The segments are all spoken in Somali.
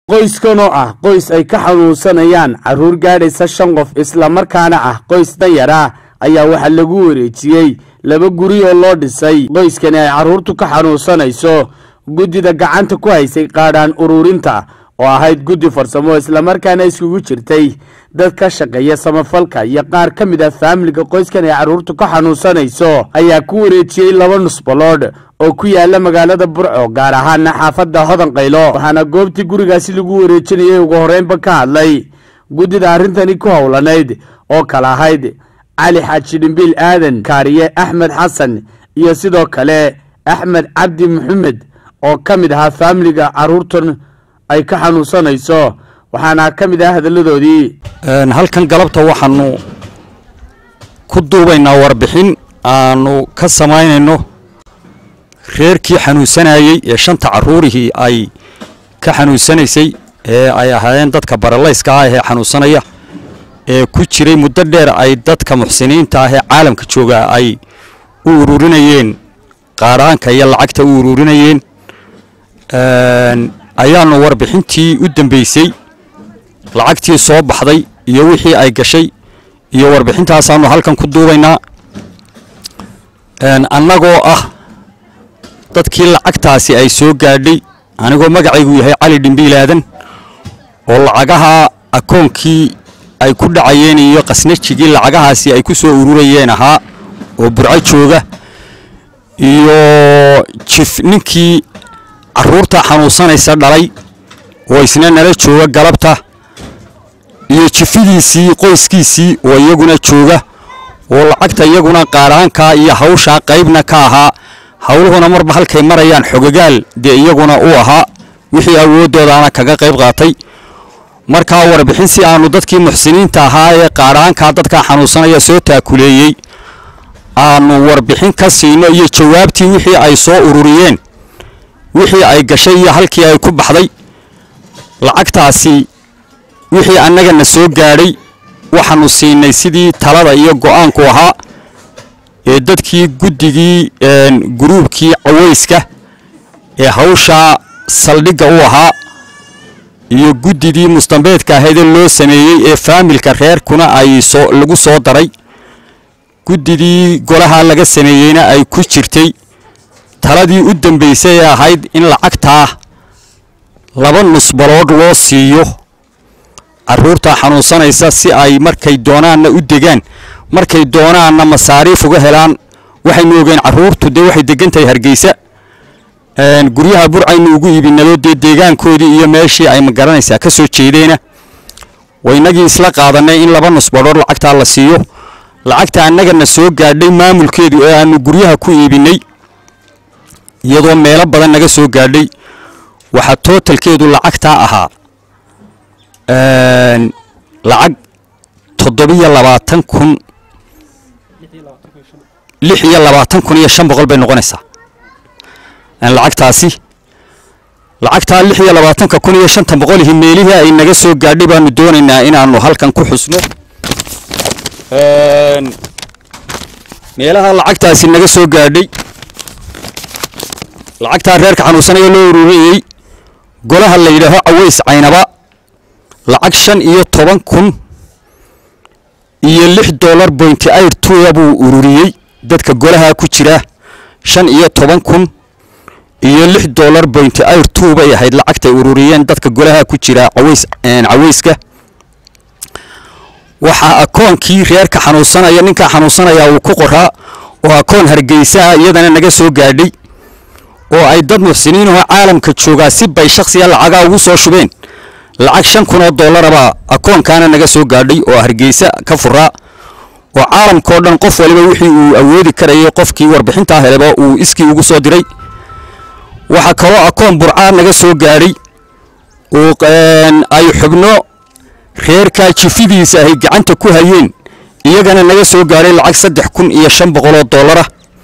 qoyskan oo ah qoys ay ka xanuunsanayaan carruur gaadhaysa shan qof islamarkaana ah qoys danyar ah ayaa waxaa lagu wareejiyey laba guri oo loo dhisay qoyskani ay carruurtu ka xanuunsanayso guddida gacanta ku haysay qaadhaan ururinta oo ahayd guddi farsamo islamarkaana iskugu jirtay dad ka shaqeeya samafalka iyo qaar ka mid ah faamiliga qoyskan ay carruurtu ka xanuunsanayso ayaa ku wareejiyey laba nusbaloodh oo ku yaala magaalada burco gaar ahaana xaafadda hodan qaylo waxaana goobtii gurigaasi lagu wareejinayay ugu horreynba ka hadlay guddida arrintani ku howlanayd oo kale ahayd cali xaaji dhimbiil aadan kaariye axmed xasan iyo sidoo kale axmed cabdi maxamed oo ka mid ahaa faamiliga carruurtan ay ka xanuunsanayso waxaana ka mid ah hadalladoodii halkan galabta waxaanu ku duubaynaa warbixin aanu ka samaynayno reerkii xanuunsanayey ee shanta carruurihii ay ka xanuunsanaysay ee ay ahaayeen dadka baralayska ah ee xanuunsanaya ee ku jiray muddo dheer ay dadka muxsiniinta ah ee caalamka jooga ay u ururinayeen qaadhaanka iyo lacagta u ururinayeen ayaanu warbixintii u dambeysay lacagtii soo baxday iyo wixii ay gashay iyo warbixintaasaanu halkan ku duubaynaa annagoo ah dadkii lacagtaasi ay soo gaadhay anigoo magacaygu yahay cali dhimbiil aadan oo lacagaha akoonkii ay ku dhacayeen iyo qasnajigii lacagahaasi ay ku soo ururayeen ahaa oo burco jooga iyo jif ninkii carruurta xanuunsanaysa dhalay oo isna nala jooga galabta iyo jifidiisii qoyskiisii oo iyaguna jooga oo lacagta iyaguna qaadhaanka iyo hawshaa qaybna ka ahaa howluhuna marba halkay marayaan xogagaal dee iyaguna u ahaa wixii awoodoodaana kaga qayb qaatay markaa warbixin si aanu dadkii muxsiniinta ahaa ee qaadhaankaa dadkaa xanuunsanaya soo taakuleeyey aanu warbixin ka siino iyo jawaabtii wixii ay soo ururiyeen wixii ay gashay iyo halkii ay ku baxday lacagtaasi wixii annagana soo gaadhay waxaanu siinay sidii talada iyo go'aanku ahaa ee dadkii guddigii guruubkii cawayska ee hawshaa saldhigga u ahaa iyo guddidii mustambeedka ahaydee loo sameeyey ee faamilka reerkuna ay soo lagu soo daray guddidii golaha laga sameeyeyna ay ku jirtay taladii u dambaysay ee ahayd in lacagtaa laba nusbaloodh loo siiyo carruurtaa xanuunsanaysa si ay markay doonaanna u degaan markay doonaanna masaariif uga helaan waxaynu ogeen carruurtu dee waxay degan tahay hargeysa guryaha burcaynu ugu iibinado dee deegaankoodii iyo meeshii ay magaranaysaa ka soo jeedeena waynagii isla qaadanay in laba nusbadhoor lacagtaa la siiyo lacagta annagana soo gaadhay maamulkeedu ee aanu guryaha ku iibinay iyadoo meelo badan naga soo gaadhay waxaa tootalkeedu lacagtaa ahaa lacag toddobiyo labaatan kun lix iyo labaatan kun iyo shan boqol bay noqonaysaa lacagtaasi lacagtaa lix iyo labaatanka kun iyo shanta boqolihii meelihii ay naga soo gaadhay baanu doonaynaa inaanu halkan ku xusno meelaha lacagtaasi naga soo gaadhay lacagtaa reerka xanuunsanaya loo ururiyey golaha la yidhaaho caways caynaba lacag shan iyo toban kun iyo lix dollar bointi air tuya buu ururiyey dadka golaha ku jira shan iyo toban kun iyo lix dollar bointi air two bay ahayd lacagtay ururiyeen dadka golaha ku jira caways cawayska waxaa akoonkii reerka xanuunsanaya ninkaa xanuunsanaya uu ku qoraa oo akoon hargeysaha iyadana naga soo gaadhay oo ay dad muxsiniinahoo caalamka joogaa si bay shaksiya lacagaa ugu soo shubeen lacag shan kun oo dollarabaa akoonkaana naga soo gaadhay oo hargeysa ka furaa oo caalamkao dhan qof waliba wixii uu awoodi karayay qofkii warbixintaa heleba uu iskii ugu soo diray waxaa kaloo akoon burcaa naga soo gaadhay oo ay xubno reerkaa jifidiisa ahay gacanta ku hayeen iyagana naga soo gaadhay lacag saddex kun iyo shan boqoloo dollara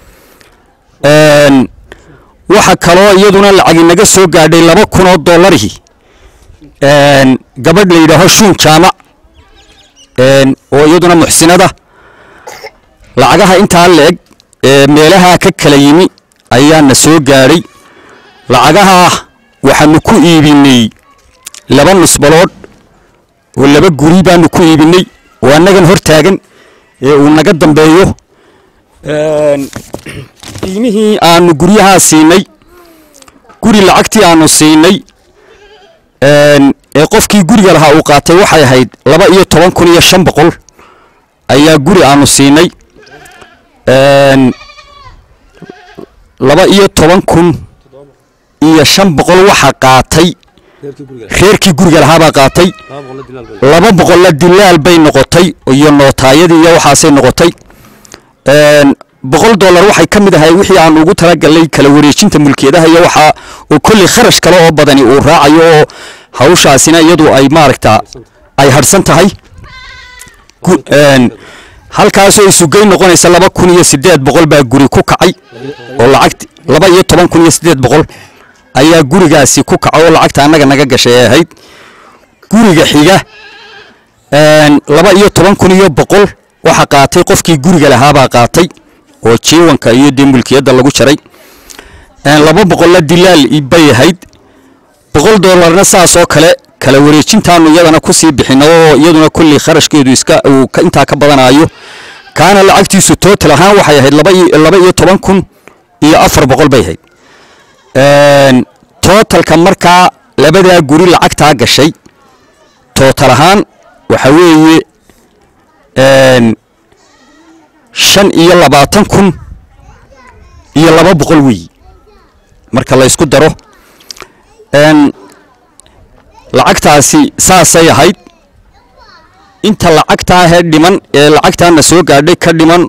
waxa kaloo iyaduna lacagi naga soo gaadhay laba kun oo dollarihii gabadh la yidhaaho shuun jaamac oo iyaduna muxsinada lacagaha intaa leeg ee meelaha ka kala yimi ayaana soo gaadhay lacagaha waxaanu ku iibinay laba nusbaloodh oo laba guri baanu ku iibinay oo annagan hor taagan ee uu naga dambeeyo qiimihii aanu guryahaa siinay guri lacagtii aanu siinay ee qofkii guriga lahaa uu qaatay waxay ahayd laba iyo toban kun iyo shan boqol ayaa guri aanu siinay laba iyo toban kun iyo shan boqol waxa qaatay reerkii guriga lahaabaa qaatay laba boqolla dilaal bay noqotay iyo nootaayadii iyo waxaasay noqotay boqol dollar waxay ka mid ahay wixii aan ugu talagalnay kala wareejinta mulkiyadaha iyo waxaa oo kolley kharash kale oo badani uu raacayo oo hawshaasina iyadu ay maaragta ay harhsan tahay halkaasoo isugey noqonaysa laba kun iyo siddeed boqol baa guri ku kacay oo lacagt laba iyo toban kun iyo siddeed boqol ayaa gurigaasi ku kaca oo lacagta annaga naga gashay ee ahayd guriga xiga laba iyo toban kun iyo boqol waxa qaatay qofkii guriga lahaabaa qaatay oo jiiwanka iyo dee mulkiyadda lagu jaray laba boqolla dilaal bay ahayd boqol dollarna saas oo kale kala wareejintaanu iyadana kusii bixino oo iyaduna kolley kharashkeedu iska uu intaa ka badanayo kaana lacagtiisu tootal ahaan waxay ahayd laba iyo toban kun iyo afar boqol bay ahayd tootalka markaa labadaa guri lacagtaa gashay tootal ahaan waxa weeye shan iyo labaatan kun iyo laba boqol weeyi marka la ysku daro lacagtaasi saasay ahayd inta lacagtaahee dhiman ee lacagtaana soo gaadhay ka dhiman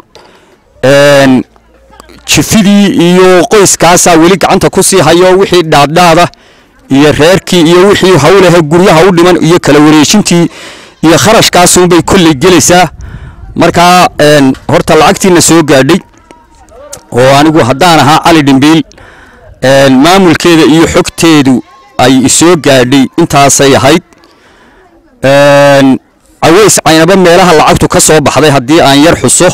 jifidii iyo qoyskaasaa weli gacanta ku sii hayo wixii dhaadhaada iyo reerkii iyo wixii hawlahe guryaha u dhiman iyo kala wareejintii iyo kharashkaasuunbay kolley gelaysaa markaa horta lacagtiina soo gaadhay oo anigu haddaan ahaa cali dhimbiil maamulkeeda iyo xogteedu ay isoo gaadhay intaasay ahayd caways caynaba meelaha lacagtu ka soo baxday haddii aan yar xuso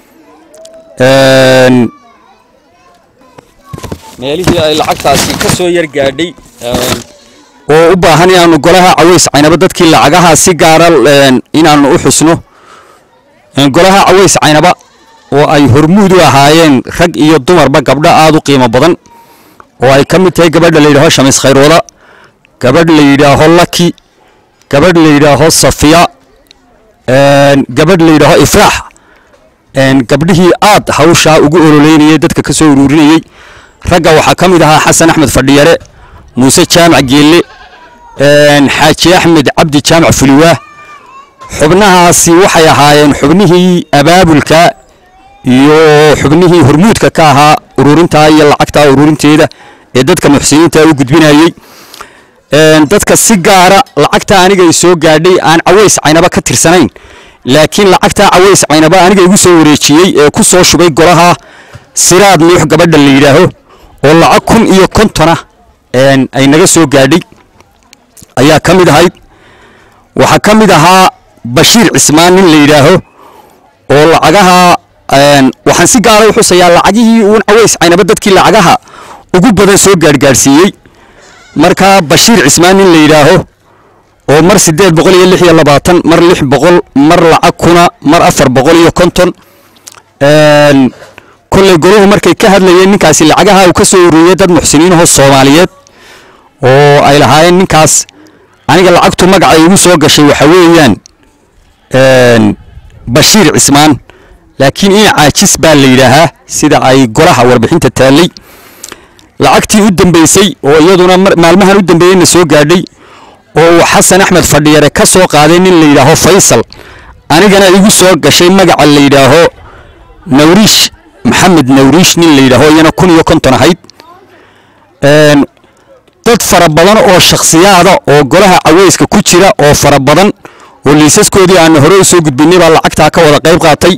meelihii ay lacagtaasi ka soo yar gaadhay oo u baahan inaanu golaha caways caynaba dadkii lacagaha si gaara inaanu u xusno golaha caways caynaba oo ay hormuud u ahaayeen rag iyo dumarba gabdho aada u qiimo badan oo ay ka mid tahay gabadha la yidhaaho shamis khayrooda gabadh la yidhaaho laki gabadh la yidhaaho safiya gabadh la yidhaaho ifraax gabdhihii aad hawshaa ugu ololeynayay dadka ka soo uruurinayey ragga waxaa ka mid ahaa xasan axmed fadhiyare muuse jaamac geelle xaaji axmed cabdi jaamac fuliwaah xubnahaasi waxay ahaayeen xubnihii abaabulka iyo xubnihii hormuudka ka ahaa ururintaa iyo lacagtaa ururinteeda ee dadka muxsiniinta u gudbinayey dadka si gaara lacagta aniga i soo gaadhay aan caways caynaba ka tirsanayn laakiin lacagtaa caways caynaba aniga igu soo wareejiyey ee ku soo shubay golaha siraad nuux gabadha la yidhaaho oo lacag kun iyo kontona ay naga soo gaadhay ayaa ka mid ahayd waxaa ka mid ahaa bashiir cismaan nin la yidhaaho oo lacagaha waxaan si gaara u xusayaa lacagihii uun caways caynaba dadkii lacagaha ugu badan soo gaadhgaadhsiiyey markaa bashiir cismaan nin la yidhaaho oo mar siddeed boqol iyo lix iyo labaatan mar lix boqol mar lacag kuna mar afar boqol iyo konton kolley golahu markay ka hadlayeen ninkaasi lacagaha uu ka soo ururiyey dad muxsiniinahoo soomaaliyeed oo ay lahaayeen ninkaas aniga lacagtu magacay igu soo gashay waxa weeyaan bashiir cismaan laakiin ina caajis baa la yidhaahaa sida ay golaha warbixinta taallay lacagtii u dambeysay oo iyaduna maalmahan u dambeeyeyna soo gaadhay oo uu xasan axmed fadhiyare ka soo qaaday nin la yidhaaho faysal anigana igu soo gashay magaca la yidhaaho nawriish maxamed nawriish nin la yidhaaho iyana kun iyo konton ahayd dad fara badan oo shakhsiyaada oo golaha caweyska ku jira oo fara badan oo liisaskoodii aanu hore u soo gudbinay baa lacagtaa ka wada qayb qaatay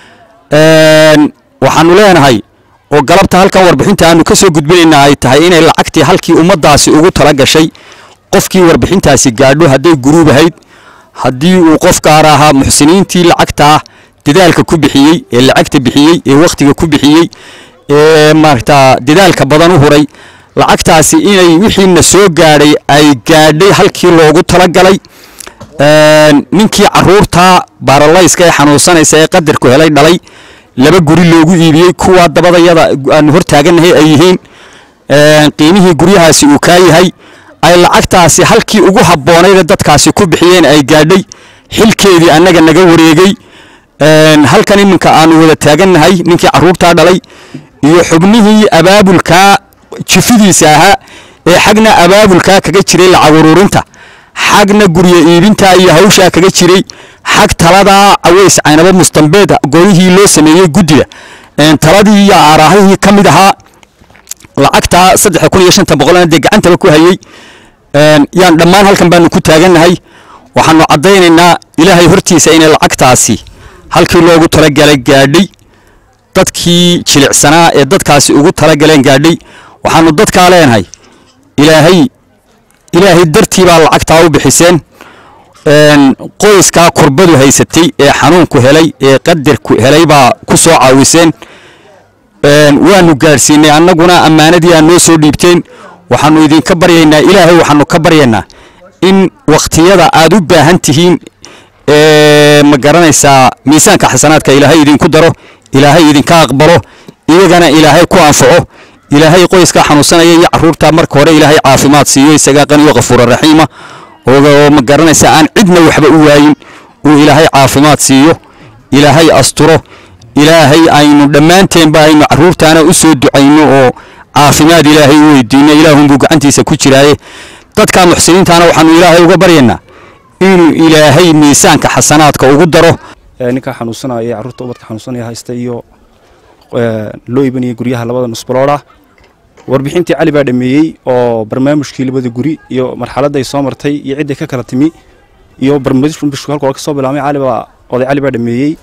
waxaanu leenahay oo galabta halkan warbixinta aanu ka soo gudbinayna ay tahay inay lacagtii halkii ummaddaasi ugu tala gashay qofkii warbixintaasi gaadho hadday guruub ahayd haddii uu qof gaar ahaa muxsiniintii lacagtaa dadaalka ku bixiyey ee lacagta bixiyey ee wakhtiga ku bixiyey ee maaragtaa dadaalka badan u huray lacagtaasi inay wixiina soo gaadhay ay gaadhay halkii loogu talagalay ninkii caruurta baaralayska ee xanuunsanaysa ee qadarku helay dhalay laba guri loogu iibiyey kuwa dabadayada aanu hortaagannahay ay yihiin qiimihii guryahaasi uu kaa yahay ay lacagtaasi halkii ugu habboonaydee dadkaasi ku bixiyeen ay gaadhay xilkeedii annaga naga wareegay halkan iminka aanu wada taagannahay ninkii caruurtaa dhalay iyo xubnihii abaabulkaa jifidiisa ahaa ee xagna abaabulkaa kaga jiray lacag ururinta xagna guryo iibinta iyo hawshaa kaga jiray xag taladaa caweys caynabo mustambeed goolihii loo sameeyey guddida taladii iyo aaraahihii ka mid ahaa lacagtaa saddex kun iyo shanta boqolna dee gacantaba ku hayey yaan dhammaan halkan baanu ku taagannahay waxaanu caddaynaynaa ilaahay hortiisa inay lacagtaasi halkii loogu talagalay gaadhay dadkii jilicsanaa ee dadkaasi ugu talagaleen gaadhay waxaanu dadkaa leenahay ilaahay ilaahay dartii baa lacagtaa u bixiseen qoyskaa kurbadu haysatay ee xanuunku helay ee qadarku helay baa ku soo caawiseen waanu gaadhsiinay annaguna ammaanadii aad noo soo dhiibteen waxaanu idinka baryaynaa ilaahay waxaanu ka baryaynaa in wakhtiyada aad u baahan tihiin ma garanaysaa miisaanka xasanaadka ilaahay idinku daro ilaahay idinka aqbalo iyagana ilaahay ku anfaco ilaahay qoyskaa xanuunsanaya iyo caruurtaa marka hore ilaahay caafimaad siiyo isagaa qaniyo kafuura raxiima oo ma garanaysa aan cidna waxba u waayin uu ilaahay caafimaad siiyo ilaahay asturo ilaahay aynu dhammaanteenba aynu caruurtaana u soo ducayno oo caafimaad ilaahay u weydiino ilaahunbuu gacantiisa ku jiraaye dadka muxsiniintaana waxaanu ilaahay uga baryaynaa inuu ilaahay miisaanka xasanaadka ugu daro ninkaa xanuunsanaya carruurta ubadka xanuunsanaya haysta iyo loo iibanaya guryaha labada nusbalooda warbixintii cali baa dhameeyey oo barnaamijkii labada guri iyo marxaladday soo martay iyo cidday ka kala timi iyo barnaamijku halka hore ka soo bilaabmay cali baa oday cali baa dhameeyey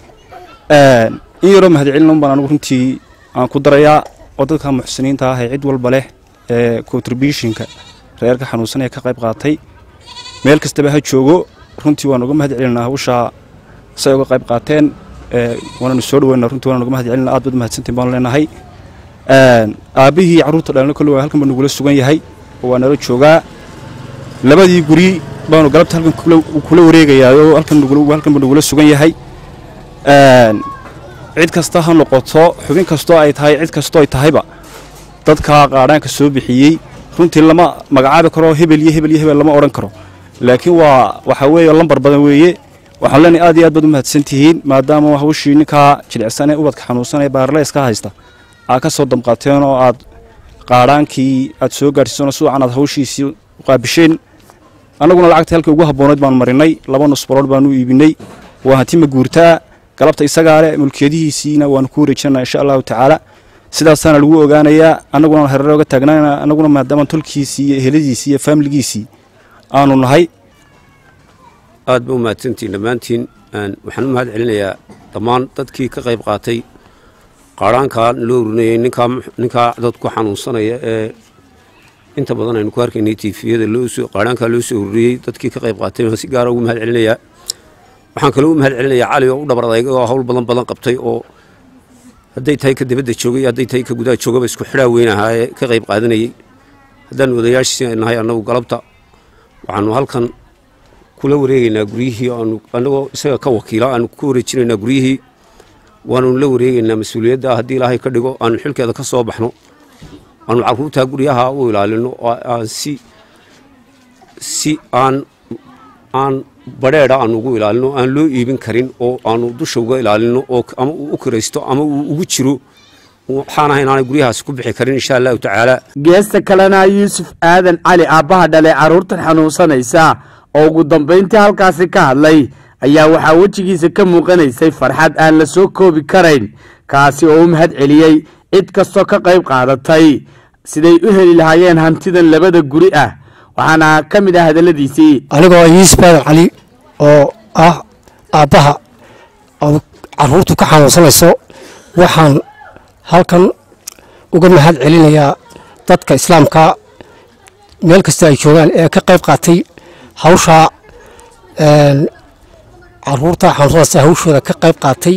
in yaroo mahadcelin un baan anigu runtii aan ku darayaa oo dadka muxsiniinta ah ee cid walba leh ee contributionka reerka xanuunsanaya ka qayb qaatay meel kastaba ha joogo runtii waan uga mahad celinaa hawshaa say uga qayb qaateen waananu soo dhaweyna runtii waan uga mahad celinaa aad baad mahadsantiin baanu leenahay aabbihii carruurta dhalina kolle waa halkan baa nagula sugan yahay oo waa nala joogaa labadii guri baanu galabta halkan kula wareegayaa oo halkan halkan baa nagula sugan yahay cid kasta ha noqoto xubin kastoo ay tahay cid kastoo ay tahayba dadka qaadhaanka soo bixiyey runtii lama magacaabi karo hebel iyo hebel iyo hebel lama odhan karo laakiin waa waxa weeye lambar badan weeye waxaan leenahay aad iyo aad baad u mahadsan tihiin maadaama hawshii ninkaa jilicsan ee ubadka xanuunsan ee baarlayska haysta aad ka soo damqateen oo aad qaadhaankii aad soo gaadhsiiseen suucan aad hawshiisii u qaabisheen annaguna lacagta halkii ugu habboonayd baanu marinay laba nusbarood baanu iibinay waa hanti ma guurtaa galabta isagaa leh mulkiyadihiisiina waanu ku wareejinana insha allahu tacaala sidaasaana lagu ogaanayaa annaguna hareere oga taagnana annaguna maadaama tolkiisii iyo eheladiisii iyo faamiligiisii aanu nahay aad ba u mahadsantiin dhammaantiin waxaan u mahad celinayaa dhammaan dadkii ka qayb qaatay qaadhaankaa loo urinayay ninkaa dadku xanuunsanaya ee inta badan aynu ku arkaynay tiifiyada qaadhaankaa loo soo ururiyey dadkii ka qayb qaatay waan si gaara ugu mahad celinayaa waxaan kaloo u mahad celinayaa cali oo u dhabar adayga oo hawl badan badan qabtay oo hadday tahay ka dibadda joogay hadday tahay ka gudaha joogaba isku xidhaa weyn ahaa ee ka qayb qaadanayey haddaan odayaashii nahay annagu galabta waxaanu halkan kula wareegaynaa guryihii aanu annagoo isaga ka wakiila aanu ku wareejinaynaa guryihii waanunu la wareegaynaa mas-uuliyadda haddii ilaahay ka dhigo aanu xilkeeda ka soo baxno aanu carruurtaa guryaha u ilaalino oo aan si si aan aan badheedha aanu ugu ilaalino aan loo iibin karin oo aanu dusha uga ilaalino oo ama uu u kiraysto ama uu ugu jiro waxaan ahay inaanay guryahaasi ku bixi karin insha allahu tacaala geesta kalena yuusuf aadan cali aabbaha dhalay carruurtan xanuunsanaysa oo ugu dambayntii halkaasi ka hadlay ayaa waxaa wejigiisa ka muuqanaysay farxad aan la soo koobi karayn kaasi oo u mahad celiyey cid kastoo ka qayb qaadatay siday u heli lahaayeen hantidan labada guri ah waxaana ka mid ah hadalladiisii anigoo yuusuf aadan cali oo ah aabbaha oo carruurtu ka xanuunsanayso waxaan halkan uga mahad celinayaa dadka islaamka meel kasta ay joogaan ee ka qayb qaatay hawshaa carruurta xanuunsanaysa hawshooda ka qayb qaatay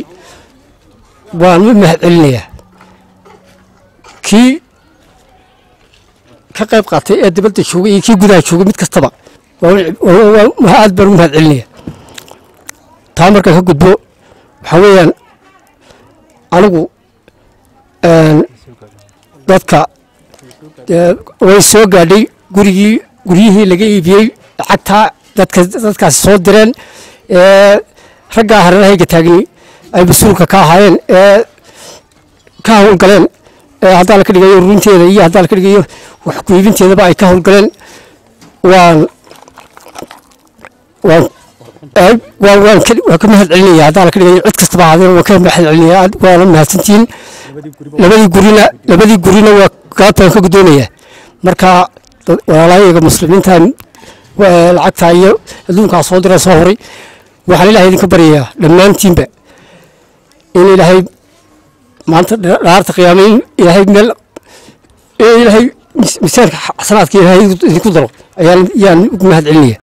waan u mahad celinayaa kii ka qayb qaatay ee dibadda joogay iyo kii gudaha joogay mid kastaba aad baan u mahad celinaya taa markaan ka gudbo waxaa weeyaan anigu dadka way soo gaadhay gurigii guryihii laga iibiyey lacagtaa dadka dadkaasi soo direen ee raggaa hareerahayga taagni ay mas-uulka ka ahaayeen ee ka howlgaleen ee haddaa la ka dhigayo runteeda iyo haddaa la ka dhigayo wax ku iibinteedaba ay ka howlgaleen waan waan waan waan waan ka mahad celinaya haddaa la ka dhigayo cid kastaba ahaadeen waan ka mahad celinaya waana mahadsantihiin labadii gurina labadii gurina waa gaabtaan ka guddoonaya marka walaalahayga muslimiinta lacagtaa iyo adduunkaa soo dira soo horay waxaan ilaahay idinka baryayaa dhammaantiinba in ilaahay maanta dhaarta qiyaama in ilaahay meel ilaahay misaanka xasanaadka ilaahay idinku daro ayaan yaan ugu mahad celinaya